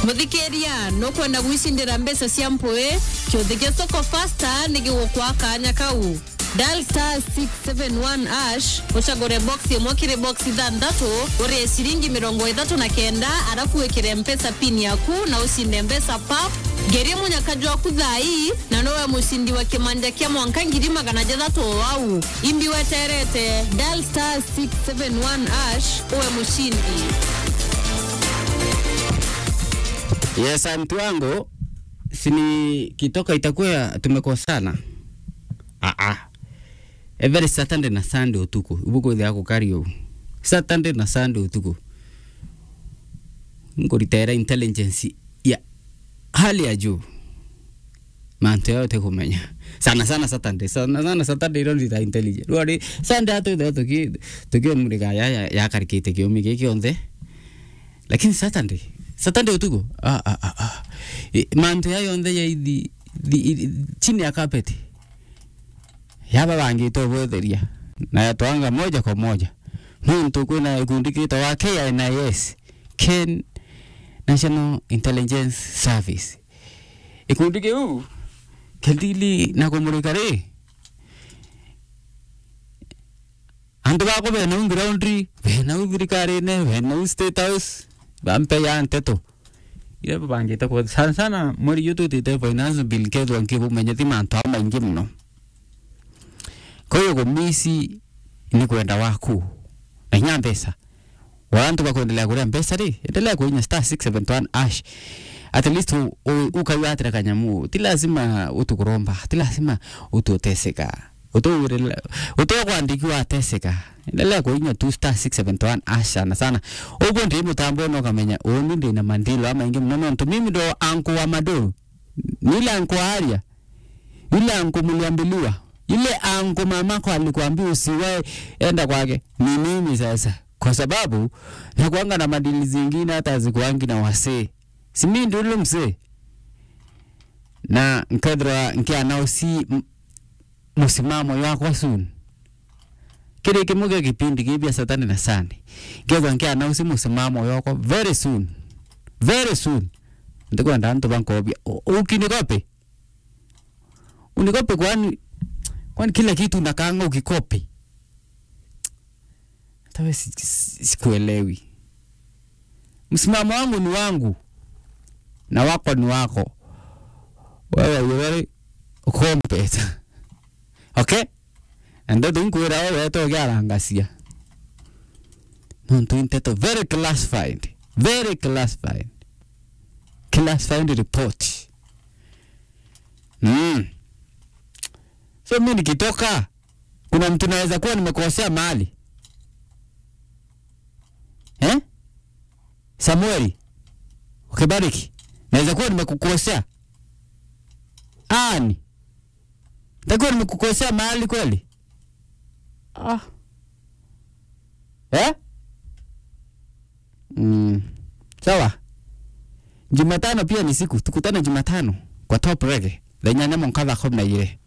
muthikiria no kwenda gwicindira mbeca cia mpui kiuthige soko fasta nigigukwa kanya kau dial star 671 ash ucagure box imwe kiri box ithanthatu urie ciringi mirongo ithatu na kenda arafu wikire mpesa pin yaku na ucinde mbeca pap ngeria munyakaju waku thai na nowe mucindi wa kimanja kia mwanka ngiri magana jathatu o wau imbi weterete dial star 671 ash uwe mushindi Yes, mtu wangu sini kitoka itakuwa tumekosana. Ah ah. Every Saturday na Sunday utuku. Ubuko thia kukario. Saturday na Sunday utuku. Ngoritaira intelligence ya hali ya juu. Manto yote kumenya. Sana sana Saturday. Sana sana Saturday ro ndita intelligence. Rwari Sunday atu ndo tuki tuki murika ya ya, ya karikite kiomi kiki onde. Lakini Saturday Saturday utuku. Ah ah ah. ah. E, manto ya yonde ya ithi, thi, i- chini ya carpet. Yaba bangito bwetheria. Na yatwanga moja kwa moja. Muntu kwina ikundi kita wa KNIS. Ken National Intelligence Service. Ikundi kiu kendili na kumurika ri andu bako bena u groundri bena u thirikari-ini bena u state house bampe ya nteto ira babangite kwa sana sana mweri yu tutite finance bill kethwa nkibumenyeti mantu ao maingi muno koyo gumisi ni kwenda waku na inya mbesa warantu bakuendelea kuria mbesa ri endelea kuinya star 671 ash at least u- u- ukaiwatira kanyamu ti lazima utukuromba ti lazima ututeseka utokwandikiwa ateseka endelea kuinya tu star 671 ash sana sana uguo ndi mutambo no kamenya uni ndi na mandilo ama ingi muno nontu mimi ndo anku wa madoro nile anku wa aria yule anku mliambiliwa yule anku mamako alikuambia usiwae enda kwake ni mimi sasa kwa sababu nakuanga na madili zingine hata hazikuangi na wasee si mimi ndio yule mzee na nkethira nkianao si m- musimamo yakwa soon kiri kimuge kipindi kipya satani na sani ngethwa nkianao si musimamo yakwa very soon very soon ndikwenda ntu bankobia ukinikope unikope kwani kwani kila kitu nakanga ukikopi tawe sikuelewi msimamo wangu ni wangu na wako ni wako wewe you very compet okay ende tunkwira wewe togiarangacia nontu inteto very classified very classified classified report mm. so mi nikitoka kuna mtu naweza kuwa nimekosea mahali eh? Samueli ukibariki, naweza kuwa nimekukosea ani, nitakuwa nimekukosea mahali kweli ah. eh? mm. Sawa, Jumatano pia ni siku, tukutane Jumatano kwa Top Reggae thenya nemo nkatha kumi na igĩrĩ